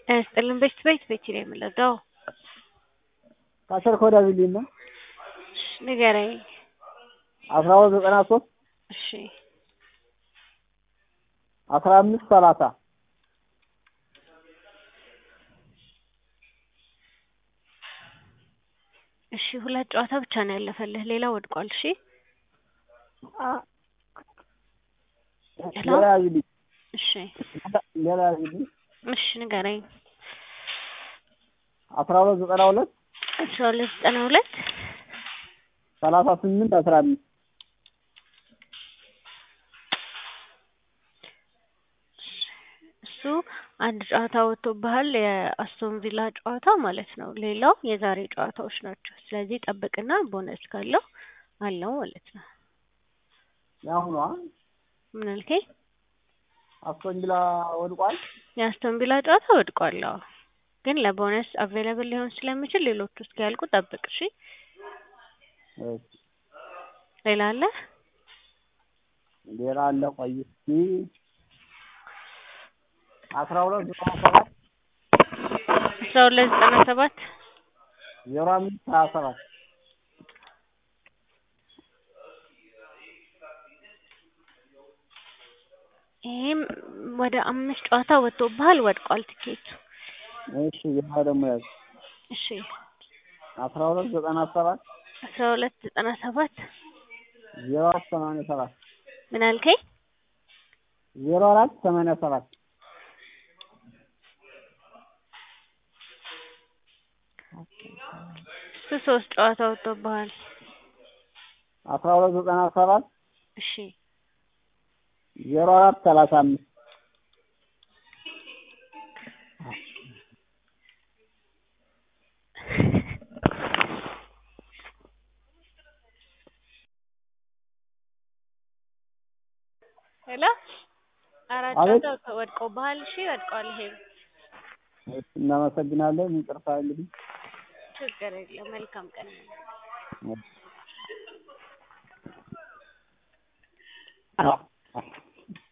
ስጥልን በሽት ቤት ቤት ነው የምንረዳው። ከአስር ከወዲያ ቢልኝ ነው እሺ ንገረኝ። አስራ ሁለት ዘጠና ሶስት እሺ አስራ አምስት ሰላሳ እሺ ሁለት ጨዋታ ብቻ ነው ያለፈልህ፣ ሌላ ወድቋል። እሺ ሄሎ ሌላ ያዝልኝ እሺ ሌላ ያዝልኝ እሺ ንገረኝ። አስራ ሁለት ዘጠና ሁለት አስራ ሁለት ዘጠና ሁለት ሰላሳ ስምንት አስራ አምስት እሱ አንድ ጨዋታ ወጥቶብሃል፣ የአስቶን ቪላ ጨዋታ ማለት ነው። ሌላው የዛሬ ጨዋታዎች ናቸው። ስለዚህ ጠብቅና ቦነስ ካለው አለው ማለት ነው። የአሁኗ ምን አልከኝ? አስቶን ቪላ ወድቋል። የአስቶን ቪላ ጨዋታ ወድቋል። አዎ ግን ለቦነስ አቬለብል ሊሆን ስለሚችል ሌሎቹ እስኪያልቁ ጠብቅ። እሺ እሺ፣ ሌላ አለ? ሌላ አለ። ቆይ እስኪ አስራ ሁለት ዘጠና ሰባት አስራ ሁለት ዘጠና ሰባት ዜሮ አምስት ሀያ ሰባት ይህም ወደ አምስት ጨዋታ ወጥቶብሃል፣ ወድቋል ትኬቱ። እሺ፣ ሌላ ደግሞ ያዝ እሺ አስራ ሁለት ዘጠና ሰባት አስራ ሁለት ዘጠና ሰባት ዜሮ አራት ሰማንያ ሰባት ምን አልከኝ? ዜሮ አራት ሰማንያ ሰባት እሱ ሶስት ጨዋታ ወጥቶብሃል። አስራ ሁለት ዘጠና ሰባት እሺ ዜሮ አራት ሰላሳ አምስት ሄሎ አራት አቤት። ጨዋታ ወድቆብሃል። እሺ ወድቋል። ይሄ እሺ፣ እናመሰግናለን። ይቅርታ እንግዲህ ችግር የለም። መልካም ቀን። አዎ